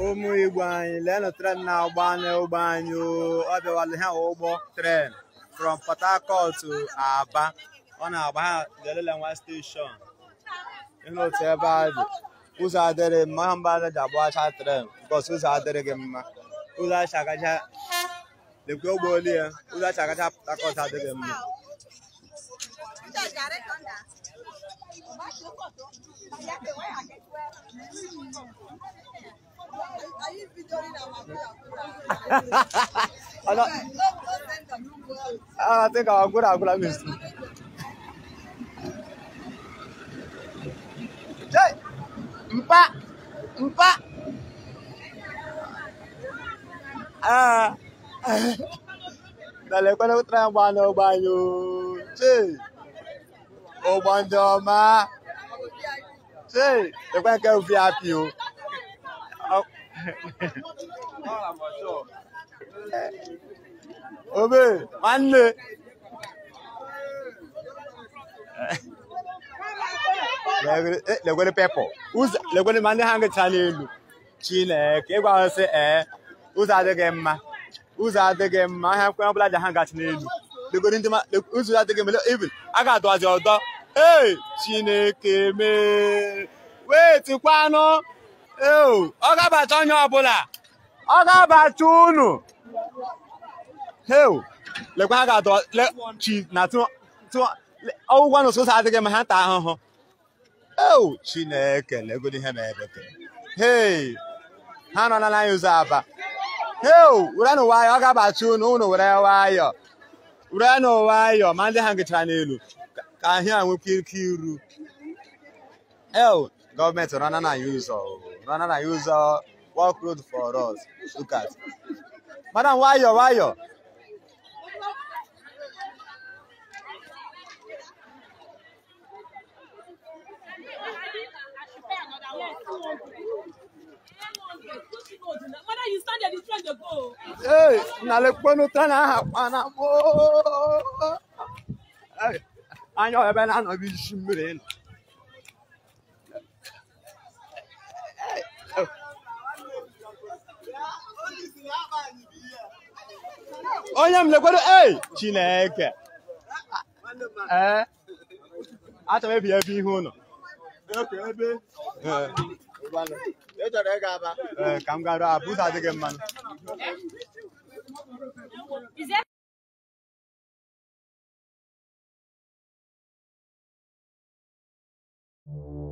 ụmụ igbo anyị leenụ tren na-agba n'ụgbọ anyị o. ọ bịawala ha ụgbọ tren from port harcourt to aba ọ na-agba ha delele nwa steshọn ịhụ otu ebe a dị ụzọ adịrị mma ha mba ji agbacha tren bikos ụzọ adịrịghị mma ụzọ achagacha lekwe ụgbọ olu ya ụzọ achagacha port harcourt adịghị mma Ọ nọ- Ah, I think our good agula missed. Jai! Mpa! Mpa! Ah! Dale, kwene kutra yung bano banyo. Jai! Ụgbọ ndị ọma. Jai! Lekwe nke ufi api o. Ọ- Obe, nwanne. Lekwere pepọ. Ụzọ lekwere ma ndị ha ngịcha n'elu. Chineke, ịgwa ha sị ee, ụzọ adịghị mma. Ụzọ adịghị mma, ha kwe ọbụla ji ha gachi n'elu. Lekwere ndị ma, le- ụzọ adịghị mma, even a ga-adọzi ọdọ. Ee, Chineke mee. Wait, kwanụ. Ee, ọ ga-abacha onye ọbụla. Ọ ga-abacha unu. Heu, lekwa ha ga-adọ le chi na tụ tụ ọgwụgwọ na ụsụsụ adịghị ma ha taa ahụhụ. Eu, Chineke, legodi ihe na-ebe ke. Hei, ha nọ na anyị ụzọ aba. Heu, were nụ nwayọ, ọ ga-abachi unu, unu were nwayọ. Were nụ nwayọ, ma ndị ha ngịchara n'elu, ka- ka ahịa nwekwa ike iru. Eu, gọọmenti rana na ya ụzọ, rana na ya ụzọ, work road for us. Look at. Madam, nwayọ, nwayọ. Mother, you stand there, the train dey go. Ei, nalekponu tana ha kpana gboo. Ei, anya ebe na-anọghị isi mmiri nọ. Onye m lekwedo ei Chineke. Ee, achọrọ m ebi ebe ihe ụlọ. Ee, ị chọrọ ịga aba? Ee, ka m garuo abụ ụzọ adịghị mmanụ. Is there Thank